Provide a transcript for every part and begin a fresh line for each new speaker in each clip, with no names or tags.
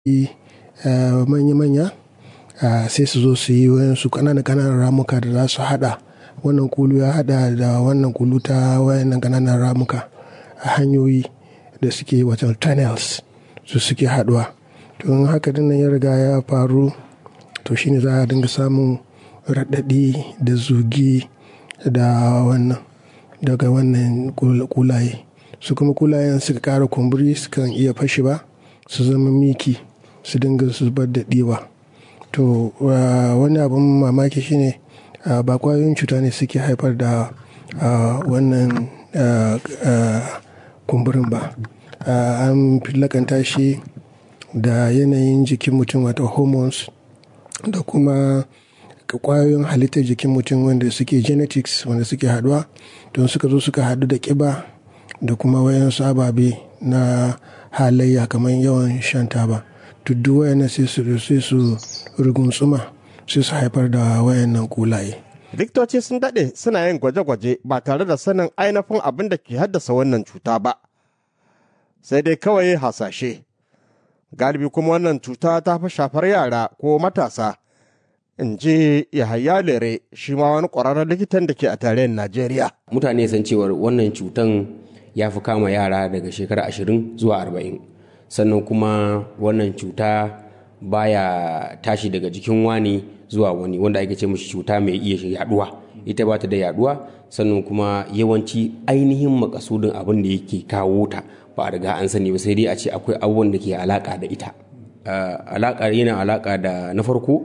manya-manya sai su zo su yi wayansu ƙananan ƙananan ramuka da za su haɗa wannan kulu ya haɗa da wannan kulu ta wayannan ƙananan ramuka a hanyoyi da suke wato tunnels su suke haɗuwa to in haka dinnan ya riga ya faru to shine za a dinga samun raɗaɗi da zugi da wannan daga wannan kulaye su kuma kulayen suka ƙara kumburi sukan iya fashi ba su zama miki su dinga zubar da ɗiwa to wani abin mamaki shine ba kwayoyin cuta ne suke haifar da wannan kumburin ba an lakanta shi da yanayin jikin mutum wato hormones da kuma kwayoyin halittar jikin mutum wanda suke genetics wanda suke haduwa don suka zo suka hadu da kiba da kuma wayansu ababe na halayya kamar yawan shan taba duk wayannan sai su sai su rugunsuma sai su haifar da wayannan kulaye
likitoci sun daɗe suna yin gwaje-gwaje ba tare da sanin ainihin abin da ke haddasa wannan cuta ba sai dai kawai hasashe galibi kuma wannan cuta ta fi shafar yara ko matasa in ji yahaya lere shi ma wani ƙwararren likitan da ke a tarayyar najeriya
mutane san cewar wannan cutan ya fi kama yara daga shekara ashirin zuwa arba'in sannan kuma wannan cuta baya tashi daga jikin wani zuwa wani wanda ake ce mishi cuta mai iya yaduwa ita ba ta da yaduwa sannan kuma yawanci ainihin makasudin abin da yake kawo ta ba a riga an sani ba sai dai a ce akwai abubuwan da ke alaka da ita alaka yana alaka da na farko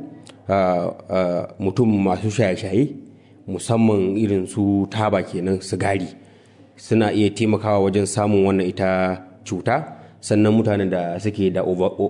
mutum masu shaye-shaye musamman irin su taba kenan sigari suna iya taimakawa wajen samun wannan ita cuta sannan mutanen da suke da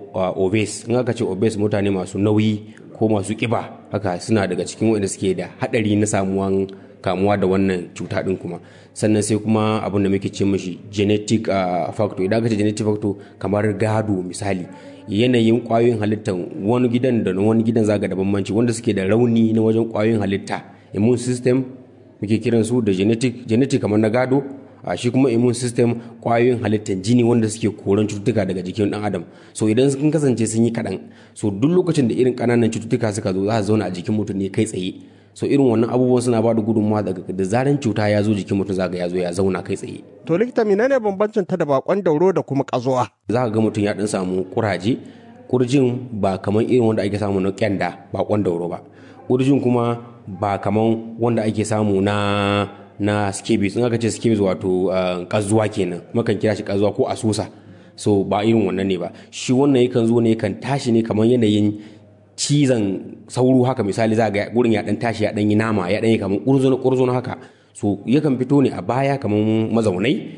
obese in aka ce obese mutane masu nauyi ko masu kiba haka suna daga cikin wanda suke da hadari na samuwan kamuwa da wannan cuta din kuma sannan sai kuma abin da muke ce mashi genetic factor idan aka ce genetic factor kamar gado misali yanayin kwayoyin halittar wani gidan da wani gidan zaga da bambanci wanda suke da rauni na wajen kwayoyin halitta immune system muke kiran su da genetic genetic kamar na gado a shi kuma immune system kwayoyin halittar jini wanda suke koran cututtuka daga jikin dan adam so idan sun kasance sun yi kaɗan so duk lokacin da irin ƙananan cututtuka suka zo za su zauna a jikin mutum ne kai tsaye so irin wannan abubuwan suna ba da gudunmawa daga da zaran cuta ya zo jikin mutum zaga ya zo ya zauna kai tsaye
to likita menene bambancin ta da bakon dauro da kuma kazuwa
za ka ga mutum ya dan samu kuraje kurjin ba kamar irin wanda ake samu na kyanda bakon dauro ba kurjin kuma ba kamar wanda ake samu na na scabies in aka ce scabies wato kazuwa kenan makan kira shi kazuwa ko asusa so ba irin wannan ne ba shi wannan yakan zo ne yakan tashi ne kamar yanayin cizon sauro haka misali za ga gurin ya dan tashi ya dan yi nama ya dan yi kamar kurzono kurzono haka so yakan fito ne a baya kamar mazaunai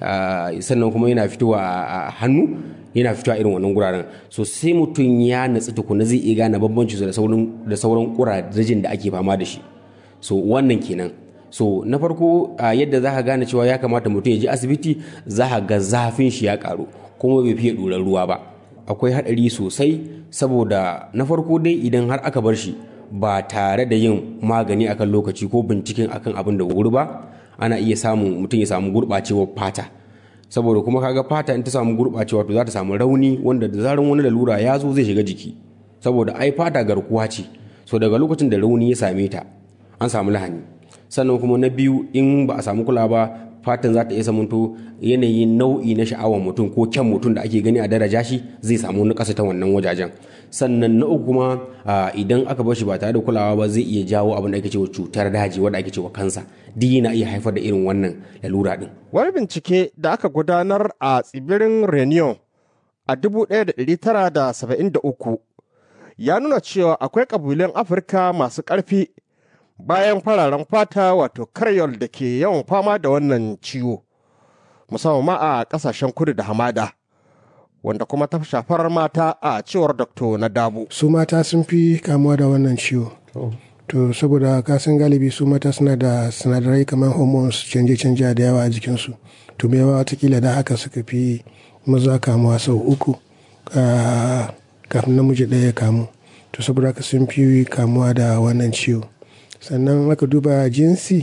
sannan kuma yana fitowa a hannu yana fitowa irin wannan guraren so sai mutum ya natsu tukuna zai iya gane bambanci da sauran da sauran kurajin da ake fama da shi so wannan kenan so na farko yadda za ka gane cewa ya kamata mutum ya je asibiti za ka ga zafin shi ya karu kuma bai fiye ɗorar ruwa ba akwai haɗari sosai saboda na farko dai idan har aka bar shi ba tare da yin magani akan lokaci ko binciken akan abin da wuri ba ana iya samun mutum ya samu gurɓacewar fata saboda kuma kaga fata in ta samu gurɓacewa to za ta samu rauni wanda da zaran wani lalura ya zo zai shiga jiki saboda ai fata garkuwa ce so daga lokacin da rauni ya same ta an samu lahani sannan kuma na biyu in ba a samu kula ba fatan za ta iya samunto yanayin nau'i na sha'awar mutum ko kyan mutum da ake gani a daraja shi zai samu na ta wannan wajajen sannan na uku kuma idan aka bar shi ba tare da kulawa ba zai iya jawo abin da ake cewa cutar daji wanda ake cewa kansa duk yana iya haifar da irin wannan lalura din
wani bincike da aka gudanar a tsibirin reunion a 1973 ya nuna cewa akwai kabilan afirka masu ƙarfi bayan fararen fata wato karyol da ke yawan fama da wannan ciwo musamman ma a kasashen kudu da hamada wanda kuma ta shafar mata a cewar dr na dabu
su mata sun fi kamuwa da wannan ciwo to saboda kasan galibi su mata suna da sinadarai kamar hormones canje-canje da yawa a jikinsu to me yawa watakila da haka suka fi maza kamuwa sau uku kafin namiji ɗaya ya kamu to saboda haka sun fi kamuwa da wannan ciwo sannan aka duba jinsi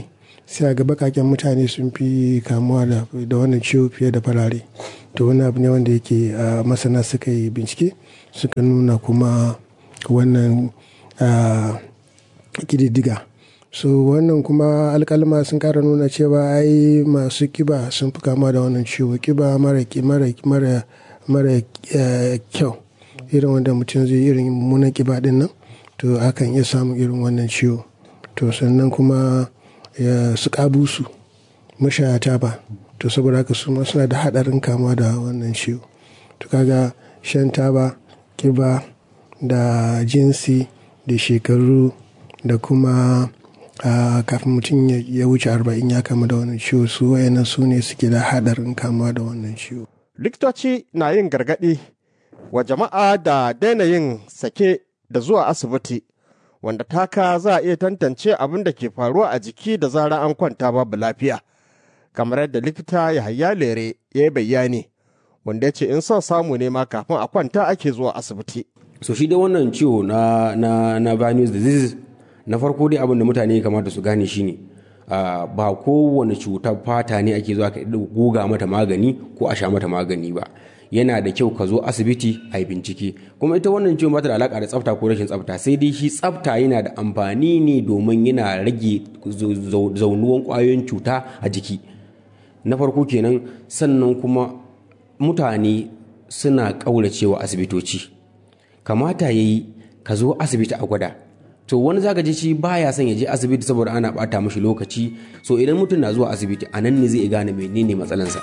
sai ga bakaken mutane sun fi kamuwa da wannan ciwo fiye da farare to wani abu ne wanda yake masana suka yi bincike suka nuna kuma wannan kididdiga so wannan kuma alkalma sun kara nuna cewa ai masu kiba sun fi kama da wannan ciwo kiba mara mara mara kyau irin wanda mutum zai irin mummunan kiba din nan to akan iya samun irin wannan ciwo to sannan kuma su kabusu mashaya taba to saboda haka su suna da hadarin kama da wannan ciwo to kaga shan taba kiba da jinsi da shekaru da kuma kafin mutum ya wuce arba'in ya kama da wannan ciwo su wayannan su ne suke da hadarin kama da wannan ciwo
likitoci na yin gargaɗi wa jama'a da daina yin sake da zuwa asibiti wanda taka za a iya tantance abin da ke faruwa a jiki da zarar an kwanta babu lafiya kamar yadda likita yahaya lere ya yi bayani wanda ya ce in son samu ne ma kafin a kwanta ake zuwa asibiti
so shi da wannan ciwo na na na venous disease na farko dai abin da mutane kamata su gane shine Uh, ba kowane cutar fata ne ake zuwa ka goga mata magani ko a sha mata magani ba yana da kyau ka zo asibiti a yi bincike kuma ita wannan ciwon bata da alaka da tsafta ko rashin tsafta sai dai shi tsafta yana da amfani ne domin yana rage zaunuwan kwayoyin cuta a jiki na farko kenan sannan kuma mutane suna ƙauracewa asibitoci kamata ya yi ka zo asibiti a gwada to wani zaka ji shi baya son ya je asibiti saboda ana bata mashi lokaci so idan mutum na zuwa asibiti a nan ne zai gane menene matsalansa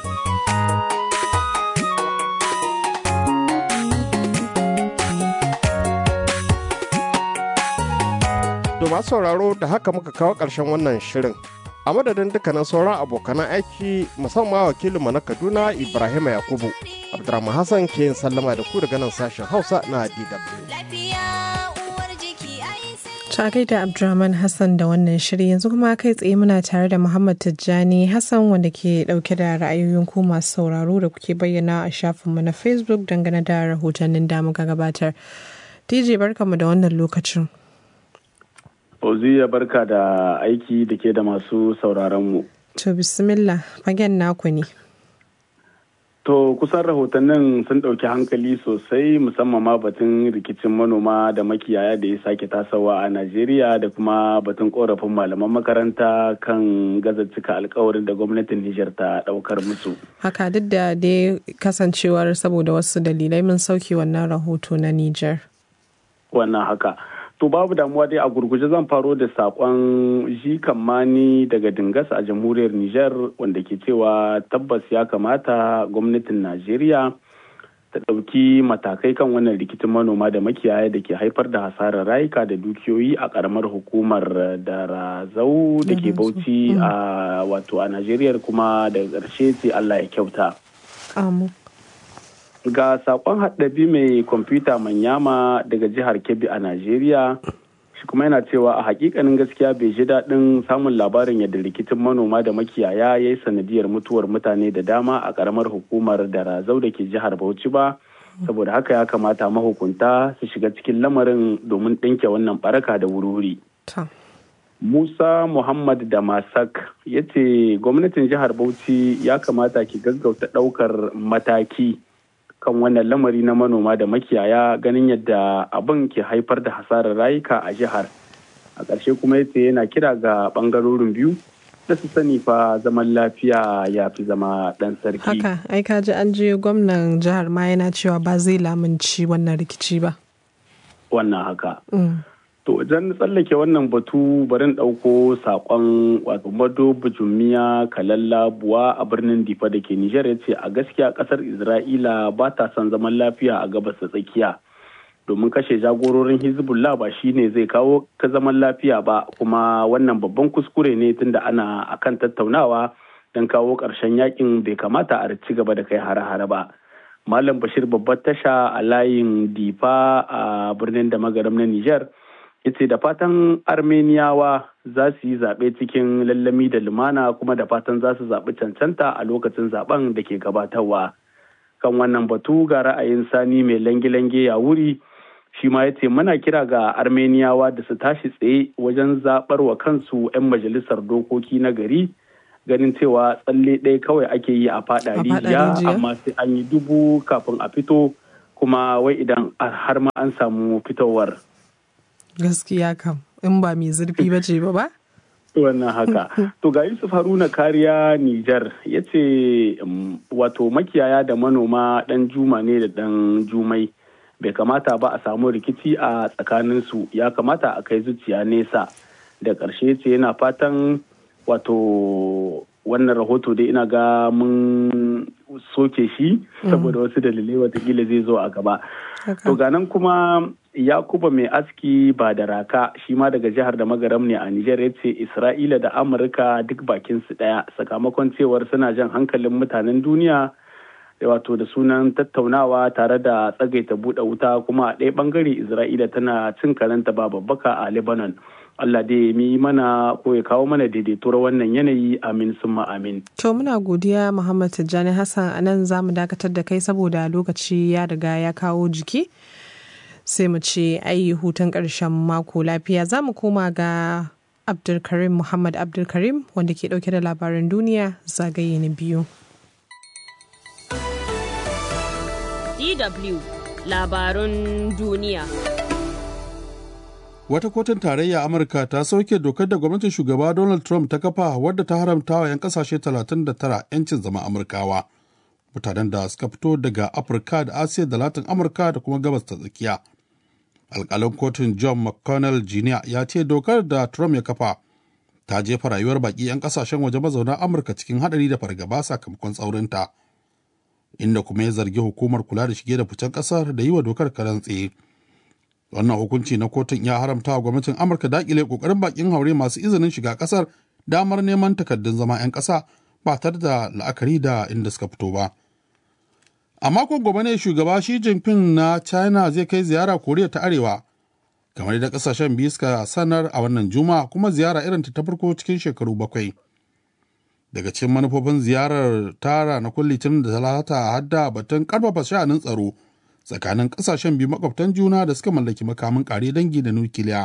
to masu sauraro da haka muka kawo ƙarshen wannan shirin a madadin dukkanin sauran abokanan aiki musamman wakilinmu na kaduna ibrahim yakubu abdurrahman hassan ke yin sallama da ku daga nan sashen hausa na dw
Ta gaida Abdulrahman Hassan da wannan shiri yanzu kuma kai tsaye muna tare da Muhammad Tijjani Hassan wanda ke dauke da ra'ayoyin ku masu sauraro da kuke bayyana a shafinmu na Facebook dangane da rahotannin da muka gabatar. DJ barkamu da wannan lokacin.
Oziya barka da aiki da ke da masu sauraron mu.
To bismillah fagen naku ne.
To kusan rahotannin sun ɗauki hankali sosai musamman ma batun rikicin manoma da makiyaya da ya sake tasawa a Najeriya da kuma batun korafin malaman makaranta kan gaza cika alkawarin da gwamnatin Nijar ta ɗaukar musu.
Haka duk da dai kasancewar saboda wasu dalilai mun sauke wannan rahoto na Nijar.
Wannan haka. To babu damuwa dai a gurguje zan faro da sakon jikan mani daga Dingas a jamhuriyar Nijar wanda ke cewa tabbas ya kamata gwamnatin Najeriya ta ɗauki matakai kan wannan rikicin manoma da makiyaya da ke haifar da hasarar rayuka da dukiyoyi a ƙaramar hukumar da razau da ke bauchi a wato a Najeriya kuma daga ƙarshe sai Allah ya kyauta. ga sakon haɗabi mai kwamfuta manyama daga jihar kebbi a najeriya shi kuma yana cewa a hakikanin gaskiya bai ji daɗin samun labarin yadda rikicin manoma da makiyaya ya yi sanadiyar mutuwar mutane da dama a ƙaramar hukumar da razau da ke jihar bauchi ba saboda haka ya kamata mahukunta su shiga cikin lamarin domin ɗinke wannan baraka da wuri Musa Muhammad da Masak ya ce gwamnatin jihar Bauchi ya kamata ki gaggauta ɗaukar mataki kan wannan lamari na manoma da makiyaya ganin yadda abin ke haifar da hasarar rayuka a jihar a ƙarshe kuma ya ce yana kira ga ɓangarorin biyu da su sani fa zaman lafiya ya fi zama ɗan sarki
haka ai ka ji an je gwamnan jihar ma yana cewa ba zai lamunci wannan rikici ba
wannan haka to idan tsallake wannan batu barin ɗauko saƙon wato mado bujumiya kalalla buwa a birnin difa da ke nijar ya ce a gaskiya ƙasar isra'ila ba ta son zaman lafiya a gabas da tsakiya domin kashe jagororin hezbollah ba shi ne zai kawo ka zaman lafiya ba kuma wannan babban kuskure ne tunda ana akan tattaunawa don kawo ƙarshen yakin bai kamata a ci gaba da kai hare-hare ba malam bashir babbar tasha a layin difa a birnin da magaram na nijar yace da fatan armeniyawa za su yi zaɓe cikin lallami da lumana kuma da fatan za su zaɓi cancanta a lokacin zaɓen da ke gabatarwa kan wannan batu ga ra'ayin sani mai lange-lange ya wuri shi ma ya ce muna kira ga armeniyawa da su tashi tsaye wajen zaɓar wa kansu 'yan majalisar dokoki na gari ganin cewa tsalle ɗaya kawai ake yi a faɗa rijiya amma sai an yi dubu kafin a fito kuma wai idan har ma an samu fitowar
gaskiya kam in ba mai zurfi ba ce ba ba
wannan haka to ga yusuf haruna kariya nijar ya ce wato makiyaya da manoma ɗan juma ne da ɗan jumai bai kamata ba a samu rikici a tsakaninsu ya kamata a kai zuciya nesa da ƙarshe ce yana fatan wato wannan rahoto dai ina ga mun soke shi saboda wasu dalilai watakila zai zo a gaba to ganan kuma yakuba mai aski ba da raka shi ma daga jihar da magaram ne a nijar ya ce isra'ila da amurka duk bakin su daya sakamakon cewar suna jan hankalin mutanen duniya wato da sunan tattaunawa tare da tsagaita buɗe wuta kuma a ɗaya ɓangare isra'ila tana cin karanta ba babbaka a lebanon allah dai mi mana ko ya kawo mana daidaituwar wannan yanayi amin summa amin
to muna godiya muhammad tijjani hassan a nan za mu dakatar da kai saboda lokaci ya riga ya kawo jiki sai mu ce ayi hutun ƙarshen mako lafiya za mu koma ga abdulkarim muhammad abdulkarim wanda ke ɗauke da labaran duniya zagaye na biyu
DW labarun duniya.
Wata kotun tarayya Amurka ta sauke dokar da gwamnatin shugaba Donald Trump ta kafa wadda ta haramta wa 'yan kasashe 39 'yancin zama Amurkawa. Mutanen da suka fito daga Afirka da Asiya da Latin Amurka da kuma gabas ta tsakiya. Alƙalin kotun John McConnell Jr. ya ce dokar da Trump ya kafa ta jefa rayuwar baƙi 'yan kasashen waje mazauna Amurka cikin haɗari da fargaba sakamakon tsaurinta. inda kuma ya zargi hukumar kula da shige da ficen kasar da yi wa dokar karan tsaye. Wannan hukunci na kotun ya haramta wa gwamnatin Amurka dakile kokarin bakin haure masu izinin shiga kasar damar neman takardun zama 'yan ƙasa ba tare da la'akari da inda suka fito ba. A makon gobe ne shugaba Xi Jinping na China zai kai ziyara Koriya ta Arewa, kamar da kasashen biyu suka sanar a wannan juma'a kuma ziyara irin ta farko cikin shekaru bakwai. daga cikin manufofin ziyarar tara na litinin da talata hadda batun karfafa sha'anin tsaro tsakanin kasashen biyu makwabtan juna da suka mallaki makamin kare dangi da nukiliya.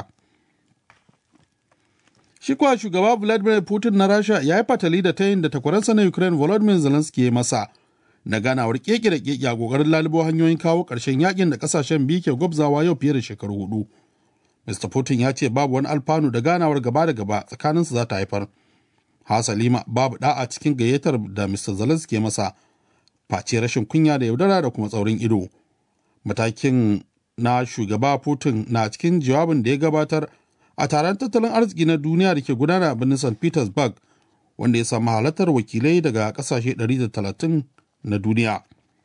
Shi kuwa shugaba Vladimir Putin na Rasha ya yi fatali da tayin da takwaransa na Ukraine Volodymyr Zelensky ya masa na ganawar keke da keke a kokarin lalubo hanyoyin kawo ƙarshen yakin da kasashen biyu ke gwabzawa yau fiye da shekaru hudu. Mr. Putin ya ce babu wani alfanu da ganawar gaba da gaba tsakaninsu za ta haifar. Hasalima babu da'a cikin gayyatar da Mr. Zelensky ya masa face rashin kunya da yaudara da kuma tsaurin ido. Matakin na shugaba Putin na cikin jawabin da ya gabatar a taron tattalin arziki na duniya da ke gudana a birnin St. Petersburg wanda ya samu halartar wakilai daga kasashe 130 na duniya.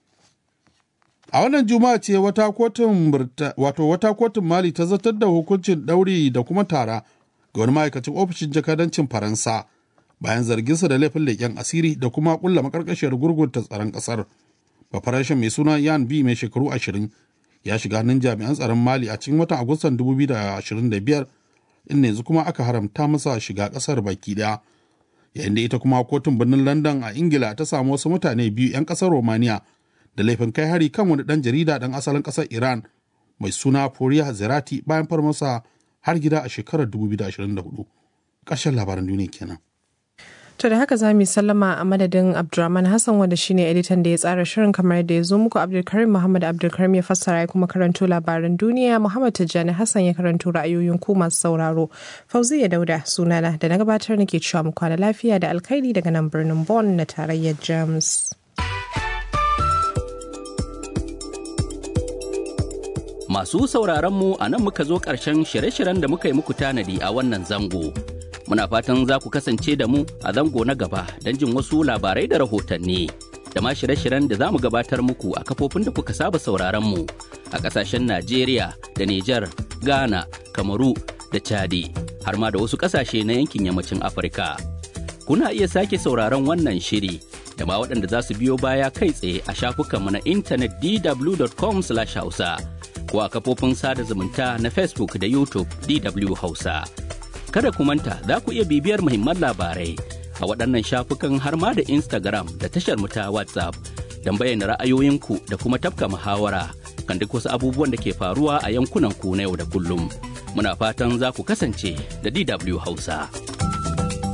A wannan juma'a ce wata kotun wato wata kotun Mali ta zartar da hukuncin ɗauri da kuma tara ga wani ma'aikacin ofishin jakadancin Faransa. bayan zarginsa da laifin leƙen asiri da kuma ƙulla makarkashiyar gurgunta tsaron ƙasar. Bafarashin mai suna Yan B mai shekaru ashirin ya shiga hannun jami'an tsaron Mali a cikin watan Agustan 2025 inda yanzu kuma aka haramta masa shiga ƙasar baki ɗaya. Yayin da ita kuma kotun birnin London a Ingila ta samu wasu mutane biyu 'yan ƙasar Romania da laifin kai hari kan wani ɗan jarida ɗan asalin ƙasar Iran mai suna Foriya Zerati bayan farmasa har gida a shekarar 2024. Ƙarshen labaran duniya kenan.
To da haka za mu yi sallama a madadin Abdulrahman Hassan wanda shine editan da ya tsara shirin kamar yadda ya zo muku Abdulkarim Muhammad Abdulkarim ya fassara ya kuma karanto labaran duniya Muhammad Tijjani Hassan ya karanto ra'ayoyin ku masu sauraro. Fauziya Dauda sunana da na gabatar nake cewa mu kwana lafiya da alkhairi daga nan birnin Bonn na tarayyar James.
Masu sauraron mu a nan muka zo ƙarshen shirye-shiryen da muka yi muku tanadi a wannan zango. Muna fatan za ku kasance da mu a zango na gaba don jin wasu labarai da rahotanni. Da ma shirye-shiryen da za mu gabatar muku a kafofin da kuka saba sauraron mu a ƙasashen Najeriya da Nijar, Ghana, Kamaru da Chadi, har ma da wasu ƙasashe na yankin yammacin Afirka. Kuna iya sake sauraron wannan shiri da ma waɗanda za su biyo baya kai tsaye a shafukanmu na intanet dw.com/hausa. ko a kafofin sada zumunta na Facebook da YouTube DW Hausa. Kada ku manta za ku iya bibiyar muhimman labarai a waɗannan shafukan har ma da Instagram da tashar mu ta WhatsApp don bayyana ra'ayoyinku da kuma tafka muhawara kan duk wasu abubuwan da ke faruwa a yankunan ku na yau da kullum. Muna fatan za ku kasance da DW Hausa.